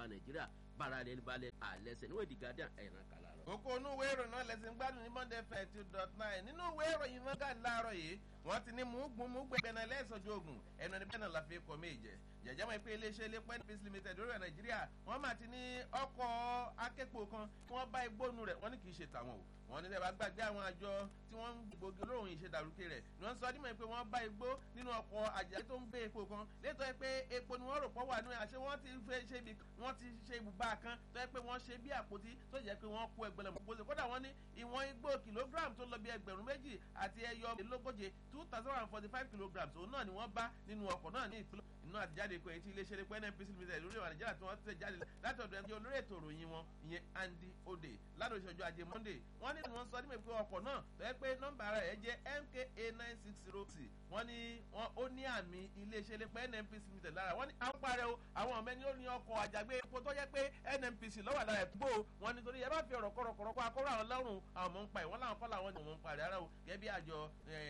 wa nàìjíríà bára lẹni balẹ̀ àlẹ́sẹ̀ níwọ̀n ìdí guardian ẹ̀ràn kàlà lọ. kókó inú ìwé ìròyìn náà lẹ́sìn gbádùn ní monday fair two dot nine nínú ìwé ìròyìn Vanguard láàárọ̀ yìí wọ́n ti ní mùúgbùn mùúgbùn ẹgbẹ́ náà lẹ́sọ̀jọ́ ogun ẹnu ẹni bẹ́ẹ̀ náà la fi kọ́ méje jẹjẹ mọ̀ pé iléeṣẹ́ ilé pẹ́ peace limited lórí nàìjíríà wọ́n máa ti ní ọkọ̀ akẹ́kọ̀ọ́ kan kí wọ́n bá igbónu rẹ̀ wọ́n ní kì í ṣe tàwọn o wọ́n ní sẹ́wà gbàgbé àwọn àjọ tí wọ́n ń gbòógì olóhùn ìṣèdàrúkẹ rẹ̀ ni wọ́n sọ dímọ̀ pé wọ́n bá igbó nínú ọkọ̀ àjẹ́ tó ń gbé epo kan létọ́ pé epo ni wọ́n rò pọ̀ wà nínú àṣẹ wọ́n ti fẹ́ ṣe ibi wọ́n ti ṣe ibùba kan tó yẹ pé wọ́n ṣe bí àpótí tó jẹ́ pé wọ́n kó ẹgbẹ̀lẹ̀mọ̀ gbòòsè kódà wọ́n ní ìwọ̀n igbó kìlógíráàmù tó lọ bí ẹgbẹ̀rún méjì àti ẹyọ lógóje two thousand and forty five kilograms òun náà ni wọ́n bá nínú ọkọ̀ náà ní ìpínlẹ̀ inú àtijáde ikọ̀ etí iléeṣẹ́ epo nnpc limited lórí ìwà nàìjíríà tí wọ́n tẹ̀ jáde láti ọ̀dọ̀ ẹni olórí ètò ìròyìn wọn ìyẹn andy ode ládùn ìṣẹ́jú ajé monday wọ́n ní wọ́n sọ nígbà pé ọkọ̀ náà tẹ́ pé nọ́mbà rẹ̀ jẹ́ mka nine six zero six wọ́n ní wọ́n ó ní àmì iléeṣẹ́ epo nnpc limited lára wọ́n ní àwọn parẹ́ o àwọn ọmọ ẹni ó ní ọkọ̀ àjàgbé epo tó jẹ́ pé nnpc lọ́wọ́ àdára ẹ̀ gbó wọn nítorí ẹ bá fi ọ̀rọ̀ kọ̀rọ̀kọ̀rọ̀ kó akọ́rọ̀ àwọn lọ́rùn àwọn ọmọ ń pa ìwọ́n làwọn kọ́ làwọn ni wọ́n ń parí ara o gẹ́gẹ́ bí àjọ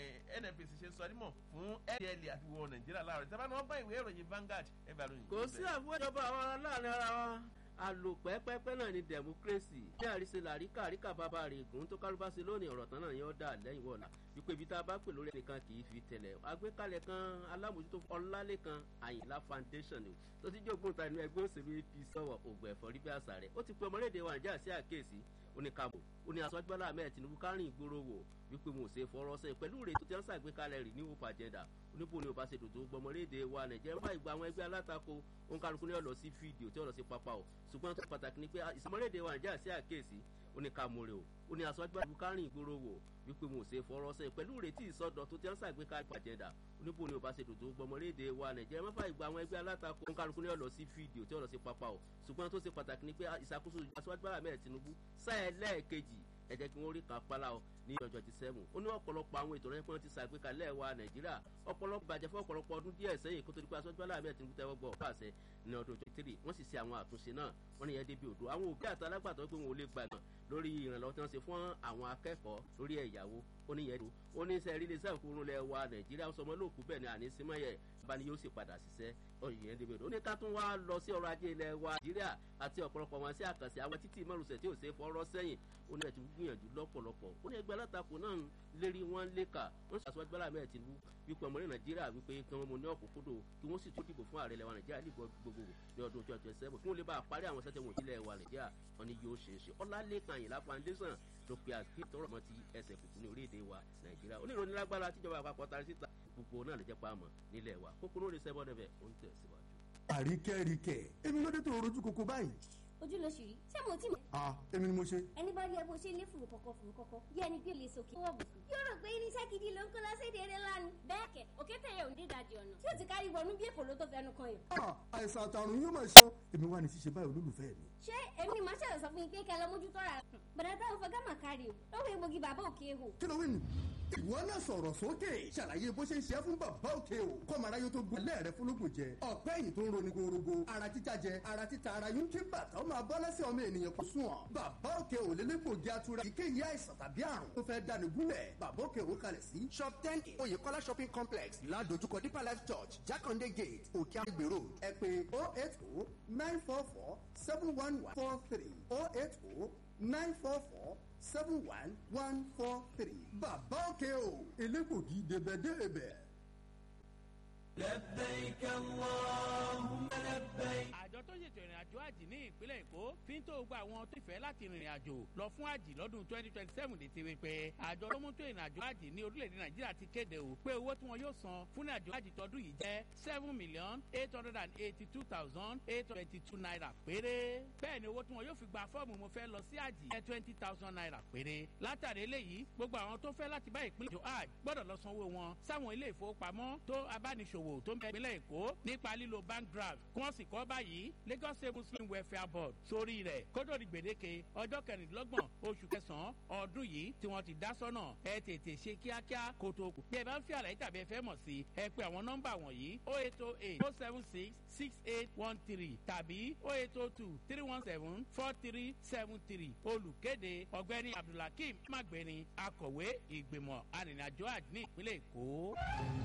nnpc ṣe sọ nímọ̀ fún ndl àti wọ nàìjíríà láàárọ̀ ìtẹ́fà ni wọ́n bá ìwé ìròyìn Vanguard ẹ bá lóyún. kò sí àfọwọ́ ìjọba àwọn aláàánú ara wọn àlòpẹ́pẹ́pẹ́ náà ni democracy ní àríṣe làríkà àríkà bàbá rẹ̀ gùn tó kálúbá sí lónìí ọ̀rọ̀ tán náà yẹn ó dà lẹ́yìn wọ̀la wípé ibi tá a bá pè lórí ẹnìkan kì í fi tẹ̀lẹ̀ àgbékalẹ̀ kan alámòjútó ọlálẹ́kan àyìnlá foundation ni tó ti jókòó ta inú ẹgbẹ́ òṣèlú apc sọ̀wọ̀ ògùn ẹ̀fọ́ rí bí àṣà rẹ̀ ó ti pe ọmọlédè wa nàìjíríà sí àkíyèsí oníkàbò ó ní aṣọ agbára ahmed tinubu kárìn ìgboro wò wípé mo ṣe fọrọ sẹ́yìn pẹ̀lú rèé tó ti ń ṣàgbékalẹ̀ rẹ̀ ní hope agenda oníbo ni ò bá ṣe dòdò gbọmọlédè wa nàìjíríà fà ìgbà àwọn ẹgbẹ́ alátakò òǹkàlùkù ní ọ̀lọ́ sí fídíò tí ọ̀lọ́ sí pápá o ṣùgbọ́n tó pàtàkì ni pé ìsọmọlédè wa nàìjíríà sí àkíyèsí oníkàmọ̀rẹ̀ o ó ní aṣọ agbára kárìn ìgboro wò wípé mo ṣe fọrọ sẹ́yìn pẹ̀lú retí ìsọdọ̀ tó ti ń ṣàgbékalẹ̀ agenda oníbo ni ò bá ṣe dòdò gbọmọlédè wa nàìjíríà má fà ìgbà àwọn ẹgbẹ́ alátakò òǹkàlùkù ní ọ̀lọ́ sí fídíò tí ọ̀lọ́ sí pápá o ṣùgbọ́n tó ṣe pàtàkì ni pé ìṣàkóso aṣọ́gbára mẹ́rin tinubu sáyẹ lẹ́ẹ̀kejì ẹ jẹ́ kí wọ́n rí kan pálá o ní ọjọ́ ti sẹ́mu ó ní ọ̀pọ̀lọpọ̀ àwọn ètò rẹ̀ pé wọ́n ti ṣàgbékalẹ̀ wa nàìjíríà ọ̀pọ̀lọpọ̀ bàjẹ́ fún ọ̀pọ̀lọpọ̀ ọdún díẹ̀ sẹ́yìn kó tó di pé aṣọ́jú aláàbẹ̀ ti ń tẹ́wọ́ gbọ́ pàṣẹ ní ọdún twenty three wọ́n sì ṣe àwọn àtúnṣe náà wọ́n ní yẹn débi odò àwọn òbí àti alágbàtọ́ pé wọn ò lè gbà náà lórí ìrànlọ́wọ́ tí wọ́n ṣe fún àwọn akẹ́kọ̀ọ́ lórí ẹ̀yàwó ó ní yẹn ó ní sẹ́ẹ̀rí lè sẹ́ẹ̀kú rúnlẹ̀ wa nàìjíríà sọmọ lóòkú bẹ́ẹ̀ ni àní símọ́yẹ̀ bá ní yóò sì padà ṣiṣẹ́ ọ̀yìn débi odò ó ní ká tún wá lọ sí ọrọ̀ ajé ilẹ̀ wa nàìjíríà àti ọ̀pọ̀lọpọ̀ wọn sí àkànṣe àwọn títí márùsẹ̀ tí ò ṣe fọ́rọ́ sẹ́yìn ó ní ẹ̀tún gbìyànjú lọ́pọ̀lọpọ̀ ó ní ẹgbẹ́ alátakò náà ń lérí wọn léka wọ́n ṣàṣọwájú bọ́lá mẹ́rin tìǹbù wípé ọmọ ní nàìjíríà wípé kí wọ́n mú ní ọ̀kúnkúndò kí wọ́n sì tún dìbò fún ààrẹ ilẹ̀ wa nàìjíríà ní gbogbo ní ọdún twenty twenty seven kí wọ́n lè bá a parí àwọn sẹ́tẹ̀ wọ̀nyí ilẹ̀ wa nàìjíríà wọn ni yóò ṣe é ṣe ọlálẹ́kan àyìnlá foundation ló pe àgbẹ̀ tọrọ mọ́ ti ẹsẹ̀ kùkù ní orílẹ̀-èdè wa nàìjíríà oníròyìn lágbára tíjọba àpapọ̀ tari síta gbogbo náà lè jẹ́ pa àmọ́ nílẹ̀ wa kókó lórí sẹ́bọ̀ nẹ́bẹ̀ ó ń tẹ̀ síwájú. àríkẹ́ríkẹ́ èmi ló dé tó rojú koko báyìí. ojú ló ṣì rí ṣé mo tí mo. ah èmi ni mo ṣe. ẹni bá rí ẹ bó ṣe ní fùrù kọ̀kọ̀ fùrù kọ̀kọ̀ bí ẹni bí olè sókè. wọ́n bùkún. yóò rò pé irinṣẹ́ gidi ló ń kó lọ́sẹ̀dẹ̀ eré lánàá. bẹ́ẹ̀ kẹ̀ òkété yẹn ò ní ìdajì ọ̀nà tí ó ti kárí wọnú bí èpò ló tó fẹnu kan yàn. ah àìsàn àtàrùn yóò máa ṣe èmi wà ní ṣíṣe báyìí olólùfẹ́ mi. ṣé èmi ni màá ṣẹ̀rọ̀ sọ fún yín pé kẹ́ ẹ lọ mójútó ra. bàdà táwọn fọgá mà kárí o lọ́wọ́ egbògi bàbá òkè ehò. kí ló wí nù. ìwọ náà sọ̀rọ̀ sókè ṣàlàyé bó ṣe ń ṣe é fún bàbá òkè o kọ́mọ̀ráyé tó gbọ́ lẹ́ẹ̀rẹ́ fúnlógún jẹ ọ̀pẹ́ yìí tó ń roni gorogo ara títa jẹ ara títa ara yún kí bàtà ó máa bọ́ lẹ́sẹ̀ ọmọ ènìyàn kò sùn ọ́ bàbá òkè ò lélẹ́gbògi atura ìkéyìí àìsàn tàbí àrùn tó fẹ́ dání gúnlẹ̀ bàbá òkè ò kalẹ̀ sí shop ten oyèkọ́lá shopping complex ládojúkọ deeper life church jákàndé gate òkè àgbè road ẹ pé oh eight oh nine four four seven one one four three oh eight oh nine four four seven one one four three bàbá òkè o elégbògi débẹ̀débẹ̀. لبيك اللهم لبيك àjọ tó ṣètò ìrìn àjò àjì ní ìpínlẹ̀ èkó fi ń tó gba àwọn tó fẹ́ láti rìnrìn àjò lọ fún àjì lọ́dún twenty twenty seven létí wípé àjọ tó mú tó ìrìn àjò àjì ní orílẹ̀-èdè nàìjíríà ti kéde o pé owó tí wọn yóò san fún ìrìn àjò àjì tọdún yìí jẹ́ seven million eight hundred and eighty two thousand eight hundred twenty two naira péré bẹ́ẹ̀ ni owó tí wọn yóò fi gba fọ́ọ̀mù mo fẹ́ lọ sí àjì jẹ́ twenty thousand naira péré látàrí eléyìí gbogbo àwọn tó fẹ́ láti bá ìpínlẹ̀ èkó àjì gbọ́dọ̀ lọ sanwó wọn sáwọn ilé ìfowópamọ́ tó abániṣòwò tó ń bẹ ìpínlẹ̀ èkó nípa lílo bank draft kí wọ́n sì kọ́ báyìí lagos state muslim welfare board sórí rẹ̀ kódò di gbèdéke ọjọ́ kẹrìndínlọ́gbọ̀n oṣù kẹsàn-án ọdún yìí tí wọ́n ti dá sọ́nà ẹ tètè ṣe kíákíá kó tó kù. bí ẹ bá ń fi àlàyé tàbí ẹ fẹ́ mọ̀ sí ẹ pé àwọn nọ́mbà wọ̀nyí o eight o eight o seven six six eight one three tàbí o eight o two three one seven four three seven three olùkéde ọ̀gbẹ́ni abdulhakeem magbeni akọ̀wé ìgbìmọ̀ arìnrìnàjò àdínní ìpínlẹ̀ èkó.